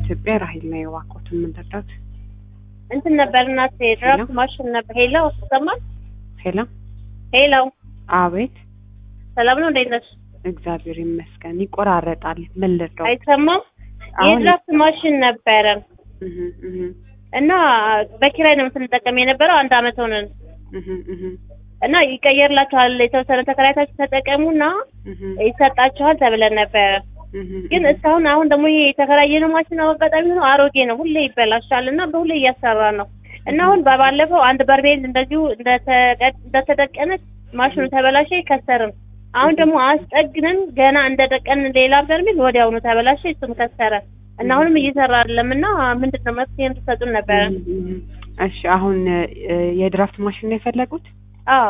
ኢትዮጵያ ራሂል ነው የዋኮት የምንረዳት እንትን ነበር እናቴ ድራፍት ማሽን ነበር። ሄሎ ይሰማል? ሄላ ሄሎ አቤት ሰላም ነው? እንዴት ነሽ? እግዚአብሔር ይመስገን ይቆራረጣል ምን ልርዳው አይሰማም? አሁን የድራፍት ማሽን ነበረን እህ እህ እና በኪራይ ነው ስንጠቀም የነበረው አንድ አመት ሆነን እህ እህ እና ይቀየርላችኋል የተወሰነ ተከራይታችሁ ተጠቀሙና እህ ይሰጣችኋል ተብለን ነበረ። እህ ግን እስካሁን አሁን ደግሞ ይሄ የተከራየነው ማሽን አጋጣሚ ሆኖ አሮጌ ነው፣ ሁሌ ይበላሻል እና በሁሌ እያሰራ ነው እና አሁን በባለፈው አንድ በርሜል እንደዚሁ እንደተቀ- እንደተደቀነች ማሽኑ ተበላሸ፣ ከሰርም። አሁን ደግሞ አስጠግነን ገና እንደደቀን ሌላ በርሜል ወዲያውኑ ተበላሸ፣ እሱም ከሰረ እና አሁንም እየሰራ አይደለም እና ምንድን ነው መፍትሄ እንድትሰጡን ነበረ። እሺ አሁን እ፣ የድራፍት ማሽን ነው የፈለጉት አዎ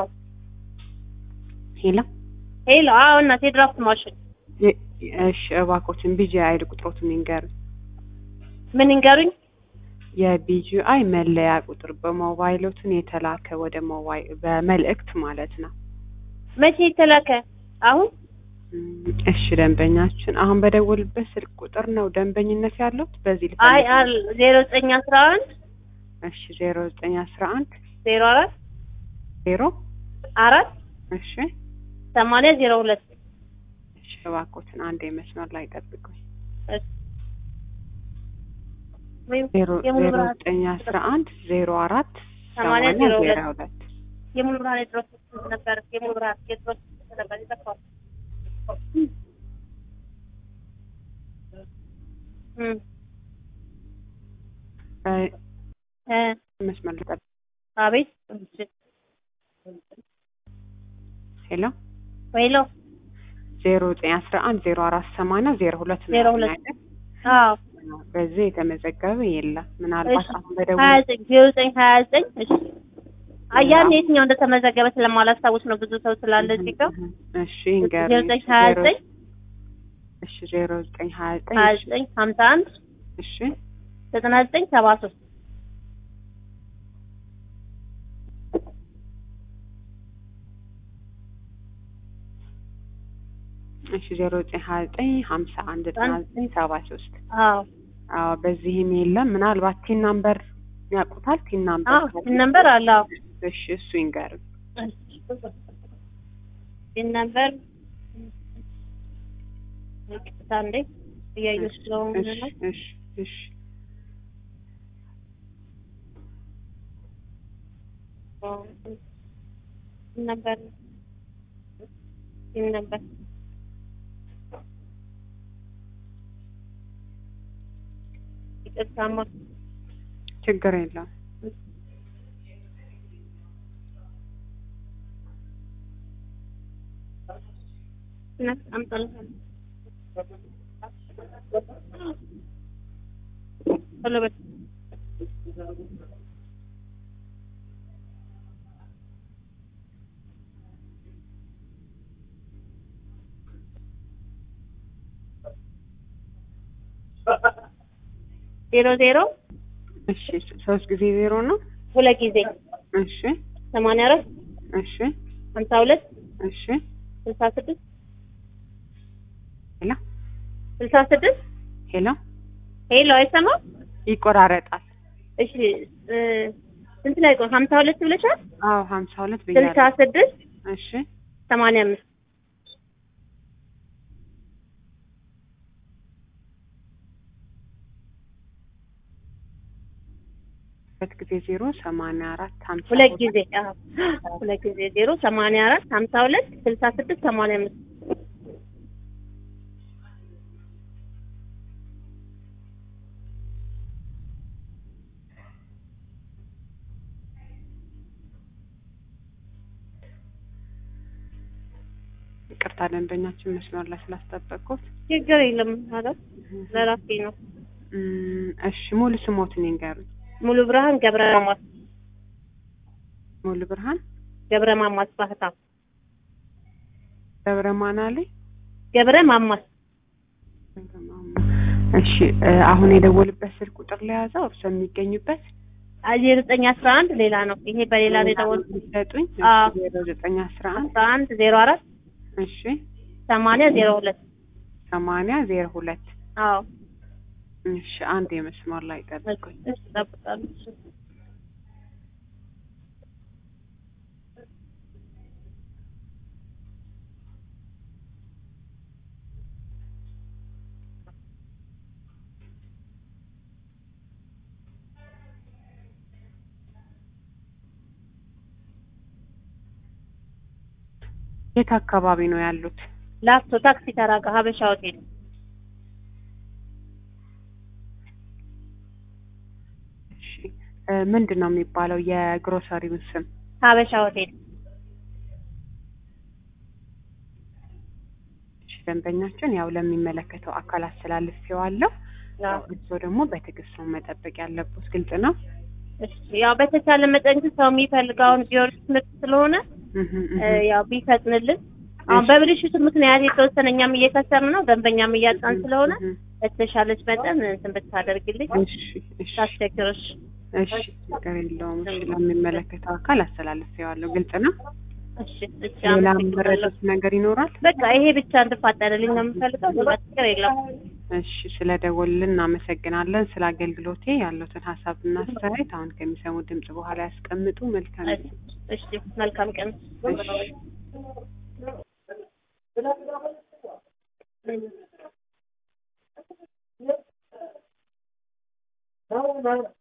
ሄላ ሄሎ፣ አዎ እናቴ ድራፍት ማሽን የ- እሺ እባክዎትን ቢጂአይ ቁጥሮትን ይንገሩኝ ምን ይንገሩኝ? የቢጂአይ መለያ ቁጥር በሞባይሎትን የተላከ ወደ ሞባይል በመልእክት ማለት ነው መቼ የተላከ? አሁን እም፣ እሺ ደንበኛችን አሁን በደወልበት ስልክ ቁጥር ነው ደንበኝነት ያሉት በዚህ አይ ልፈልግ አል ዜሮ ዘጠኝ አስራ አንድ እሺ ዜሮ ዘጠኝ አስራ አንድ ዜሮ አራት ዜሮ አራት እሺ ሰማንያ ዜሮ ሁለት እሺ እባክዎትን አንድ መስመር ላይ ጠብቁኝ ወይም ዜሮ የሙሉ ዜሮ ብርሃን ዘጠኝ አስራ አንድ ዜሮ አራት ሰማንያ ሰማንያ ዜሮ ዜሮ ሁለት ሁለት የሙሉ ብርሃን የድሮስ ነበር። የሙሉ ብርሃን የድሮስ ነበር ይጠፋል። እም እ፣ እ መስመር ላይ ጠብቁኝ አቤት ሄሎ ሄሎ ዜሮ ዘጠኝ አስራ አንድ ዜሮ አራት ሰማንያ ዜሮ ሁለት ነው ዜሮ ያሉኝ ሁለት አይደል? አዎ በዚህ የተመዘገበ የለም ምናልባት እሺ አሁን ሀያ በደወል ዘጠኝ ዜሮ ዘጠኝ ሀያ ዘጠኝ እሺ አያን የትኛው እንደተመዘገበ ስለማላስታውስ ነው ብዙ ሰው ስላለ እዚህ ጋር እሺ ንገሩኝ ዜሮ ዘጠኝ ሀያ ዘጠኝ እሺ ዜሮ ዘጠኝ ሀያ ዘጠኝ ሀያ እሺ ዘጠኝ ሀምሳ አንድ እሺ ዘጠና ዘጠኝ ሰባ ሶስት እሺ ዜሮ ዘጠኝ ሀያ ዘጠኝ ሀምሳ አንድ ዘጠና ዘጠኝ ሰባ ሶስት አዎ አዎ በዚህም የለም ምናልባት ቲን ናምበር ያውቁታል ቲን ናምበር አዎ ካለ? ይህን ነበር አለ አዎ እሺ እሱ ይንገሩኝ ይህን ነበር ይቅርታ እንዴ እያየሁ ስለሆነ እሺ ነው እሺ እሺ ይህን ነበር ይህን ነበር ይቅርታማ ችግር የለም እናት አምጣልህ ቶሎ በል ዜሮ ዜሮ እሺ ሶስት ጊዜ ዜሮ ነው ሁለት ጊዜ እሺ ሰማንያ አራት እሺ ሀምሳ ሁለት እሺ ስልሳ ስድስት ሄሎ ስልሳ ስድስት ሄሎ ሄሎ አይሰማም ይቆራረጣል እሺ እ ስንት ላይ ቆይ ሀምሳ ሁለት ብለሻል አዎ ሀምሳ ሁለት ስልሳ ብያለሁ ስድስት እሺ ሰማንያ አምስት ሁለት ጊዜ ዜሮ ሰማንያ አራት ሀምሳ ሁለት ጊዜ አዎ ሁለት ጊዜ ዜሮ ሰማንያ አራት ሀምሳ ሁለት ስልሳ ስድስት ሰማንያ አምስት ይቅርታ ደንበኛችን መስመር ላይ ስላስጠበቅኩት ችግር የለም ማለት ለራሴ ነው እም፣ እሺ ሙሉ ስሞትን ይንገሩኝ ሙሉ ብርሃን ገብረ ማማስ ሙሉ ብርሃን ገብረ ማማስ ባህታ ገብረ ማናሌ ገብረ ማማስ ገብረ ማማ እሺ እ፣ አሁን የደወልበት ስልክ ቁጥር ለያዘው እርሶ የሚገኙበት ዜሮ ዘጠኝ አስራ አንድ ሌላ ነው ይሄ በሌላ ነው የደወልኩት ሊሰጡኝ አዎ። ዜሮ ዘጠኝ አስራ አንድ አስራ አንድ ዜሮ አራት እሺ ሰማንያ ዜሮ ሁለት ሰማንያ ዜሮ ሁለት አዎ እሺ አንድ የመስመር ላይ ጠብቁኝ። እሺ እጠብቃለሁ። እሺ። የት አካባቢ ነው ያሉት? ላፍቶ ታክሲ ተራ ጋር ሀበሻ ሆቴል እሺ እ ምንድን ነው የሚባለው የግሮሰሪውን ስም? ሀበሻ ሆቴል እሺ ደንበኛችን ያው ለሚመለከተው አካል አስተላልፌዋለሁ። አዎ። እርስዎ ደግሞ በትዕግስት ነው መጠበቅ ያለብዎት። ግልጽ ነው? እሺ ያው በተቻለ መጠን ግን ሰው የሚፈልገውን ጊዮርጊስ ምርት ስለሆነ እህ እህ እ ያው ቢፈጥንልን አሁን በብልሽቱ ምክንያት የተወሰነ እኛም እየከሰርን ነው፣ ደንበኛም እያጣን ስለሆነ እህ በተሻለች መጠን እንትን ብታደርግልኝ እሺ እሺ ታስቸግርሽ። እሺ ችግር የለውም። እሺ ለሚመለከተው አካል አስተላልፌዋለሁ። ግልጽ ነው? እሺ እሺ ሌላ አመሰግናለሁ። መረዳት ነገር ይኖራል? በቃ ይሄ ብቻ እንድፋጠንልኝ ነው የምፈልገው። ሌላ ችግር የለም። እሺ ስለ ደወሉልን እናመሰግናለን። ስለ አገልግሎቴ ያለውትን ሀሳብና አስተያየት አሁን ከሚሰሙ ድምጽ በኋላ ያስቀምጡ። መልካም እሺ እሺ መልካም ቀን። እሺ።